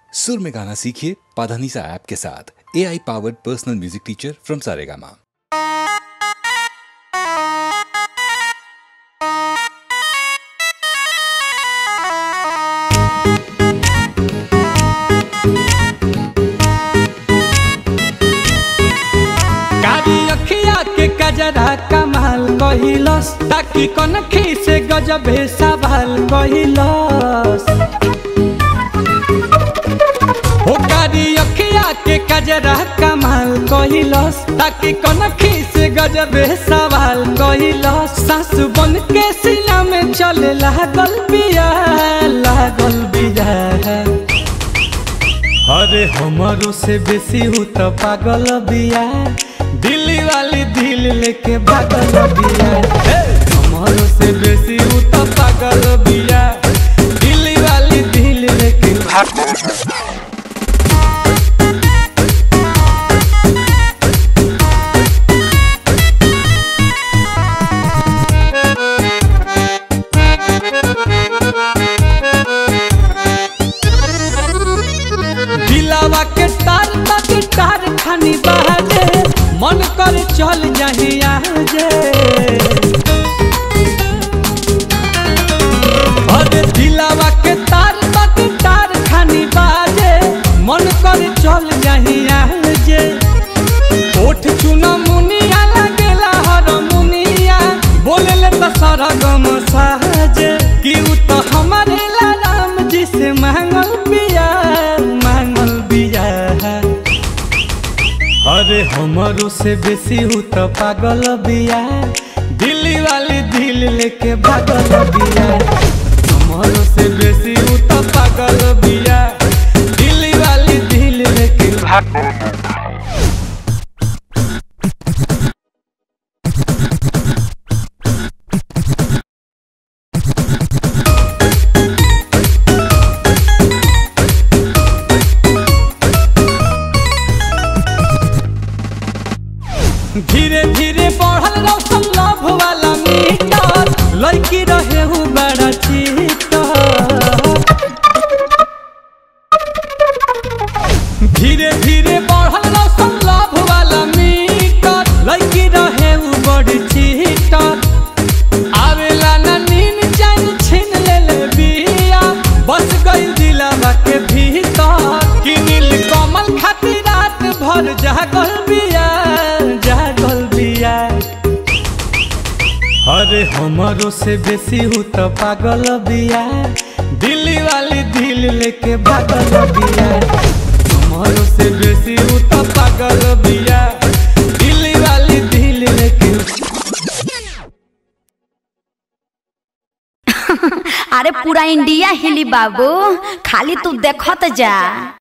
सुर में गाना सीखिए पाधानीसा ऐप के साथ A I powered personal music teacher from Saregama कारी अखिया के कजरा कमाल कहिलस ताकि कनखी से गजबे सवाल कहिलस हो कारी अखिया के कजरा कमाल कहिलस ताकि कनखी से गजबे सवाल कहिलस सासु बन के सीना में चले लागल बिया लागल बिया अरे हमारो से बेसी हूँ तो पागल बिया दिल्ली वाली दिल लेके भागल बिया हे! हमारो से बेसी हूँ तो पागल बिया दिल्ली वाली दिल लेके भागल दिलावा के तार बाकी तार खानी बहाजे मन कर चल जाही आजे अरे दिलावा के तार बाकी तार खानी बाजे मन कर चल जाही आजे ओठ चुना मुनिया लगेला हर मुनिया बोले ले तो सारा गम साजे कि उ तो हमारे ला राम जी से मांगल बिया मांगल बिया अरे हमारो से बेसी हूँ तो पागल बिया दिल्ली वाली दिल लेके भागल बिया हमारो से बेसी हूँ तो पागल बिया दिल्ली वाली दिल लेके भागल धीरे धीरे बढ़ल रौशन लव वाला मीटर लड़की रहे हूँ बड़ा चीटर धीरे धीरे बढ़ल रौशन लव वाला मीटर लड़की रहे हूँ बड़ी चीटर आवेला ना नीन जान छीन ले ले बिया बस गई दिलावा के भीतर कि नील कमल खातिर रात भर जागल बिया जागल बिया अरे हमारो से बेसी हूँ तो पागल बिया दिल्ली वाली दिल लेके भागल बिया हमारो से बेसी हूँ तो पागल बिया दिल्ली वाली दिल लेके अरे पूरा इंडिया हिली बाबू खाली तू देखत जा